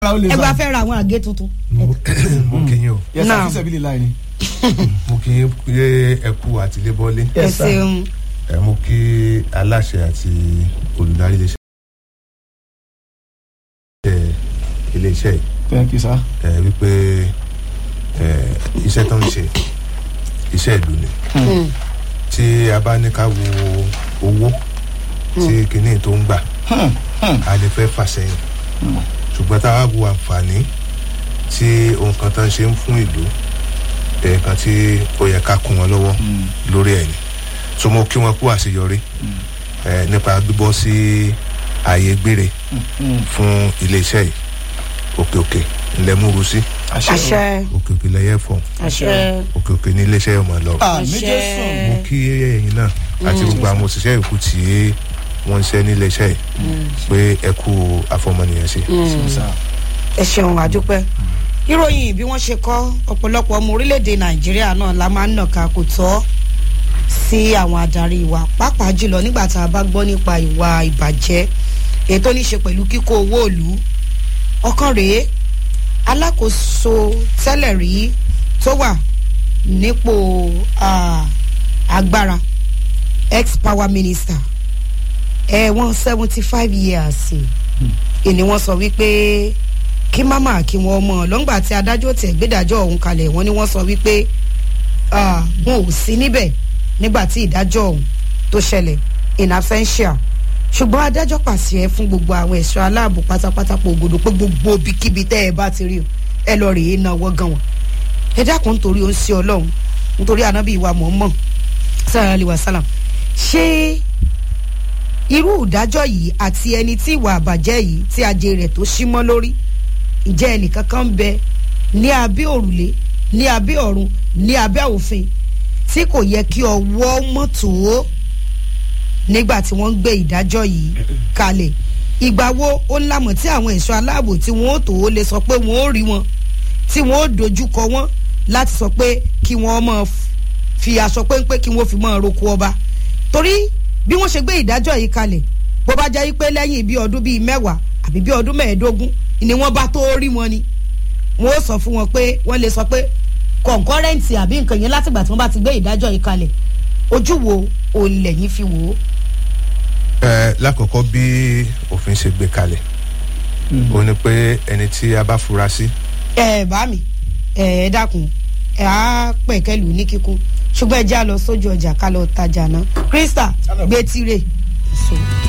ẹgbẹ́ fẹ́ ra àwọn àgé tuntun. mo kì í yín o yẹsà Now. fíṣẹ̀ bí lè láì ni. mo kì í yé ẹkú àtìlébọ́lé ẹ Yes, sir. ṣeun ẹ mú kí aláṣẹ àti olùdarí iléeṣẹ́ ẹ, iléeṣẹ́ yìí thank you sir. ẹ, wípé ẹ, iṣẹ́ tó ń ṣe iṣẹ́ ìlú ni tí a bá ní ká wo owó tí kinní tó ń gbà a lè fẹ́ fà sẹ́yìn ṣùgbọ́n tá a wá wo àǹfààní tí ohun kan tó ń ṣe ń fún ìlú ẹ̀ẹ̀kan tí ó yẹ ká kún wọn lọ́wọ́ lórí ẹ̀ ni so mo kí wọn kú àṣeyọrí ẹ, nípa gbígbọ́ sí ààyè gbére fún iléeṣẹ́ yìí òkè òkè ńlẹ̀ múru sí àṣẹ òkè òkè lẹ́yẹ fọ̀ àṣẹ òkè òkè ní iléeṣẹ́ yóò máa lọ àmì Àṣẹ. jésù. mo kí ẹ̀yin náà àti gbogbo àwọn òṣìṣẹ́ ìkú tí wọ́n ń ṣe ní iléeṣẹ́ yìí pé ẹ kú àfọmọnìyàn ṣe. sir. ẹ ṣeun àdúpẹ́ ìròyìn bí wọ́n ṣe kọ́ ọ̀pọ̀lọpọ̀ ọmọ orílẹ̀-èdè nàìjíríà náà la máa ń nàka kò tọ́ sí àwọn adarí wa pàápàá jùlọ nígbà tá a bá gbọ́ nípa ìwà ìbàjẹ́ èyí tó ní ṣe pẹ̀lú kíkó owó ìlú ọ̀kan rèé alákòóso tẹ́lẹ̀ rí tó wà nípò ah, agbára ex power minister ẹ̀wọ̀n seventy five years ìní wọ́n sọ wípé kí máma kí wọ́n mọ̀ lọ́ngbà tí adájọ́ tẹ̀ gbẹ́dájọ́ ọ̀hún kalẹ̀ wọ́n ní wọ́n sọ wípé ah, wọn ò sí níbẹ̀ nígbà tí ìdájọ́ ọ̀hún tó ṣẹlẹ̀ in absentia ṣùgbọ́n adájọ́ pàṣẹ fún gbogbo àwọn ẹ̀ṣọ́ aláàbò pátápátá pò ògòdò pé gbogbo ibikíbi tẹ́ ẹ bá ti rí o ẹ lọ rèé náwó gan wọn ẹ dákun nítorí ó ń ṣe ọlọ́run nítorí ànábì ìwà mọ̀ọ́mọ̀ sàrà àlè wàsálàm ṣé irú ìdájọ́ yìí àti ẹni tí ìwà àbàjẹ́ yìí tí ajé rẹ̀ tó símọ́ lórí ǹjẹ́ ẹnìkan kan ń bẹ ní abẹ́ òrùlé ní abẹ́ ọ̀run ní abẹ́ òfin tí kò yẹ kí ọwọ́ mọ́tò nígbà tí wọ́n ń gbé ìdájọ́ yìí kalẹ̀ ìgbà wo ó ń lámọ̀ tí àwọn ẹ̀ṣọ́ aláàbò tí wọ́n ó tó ó lè sọ pé wọ́n ó rí wọn tí wọ́n ó dojúkọ wọn láti sọ pé kí wọ́n mọ̀ fi aṣọ péńpé kí wọ́n fi mọ̀ roko ọba torí bí wọ́n ṣe gbé ìdájọ́ yìí kalẹ̀ bó bá jẹ́ pé lẹ́yìn bí ọdún bíi mẹ́wàá àbí bí ọdún mẹ́ẹ̀ẹ́dógún ni wọ́n bá tó rí wọn ni wọ́n ó sọ fún wọn pé wọ́n lè sọ pé kọ̀ǹkọ́rẹ́ǹtì àbí nǹkan yẹn látìgbà tí wọ́n bá ti gbé ìdájọ́ yìí kalẹ̀ ojú wo òun lẹ́yìn fi wò ó. ẹ lákọ̀ọ́kọ́ bí òfin ṣe gbé kalẹ̀ ó ní pé ẹni tí a bá fura sí ẹ bá mi ẹ ẹ dákun ẹ á pẹ̀kẹ́lù ní kíkún ṣùgbọ́n ẹ já lọ sójú ọjà ká lọ tajà náà krista gbé tirẹ̀. So.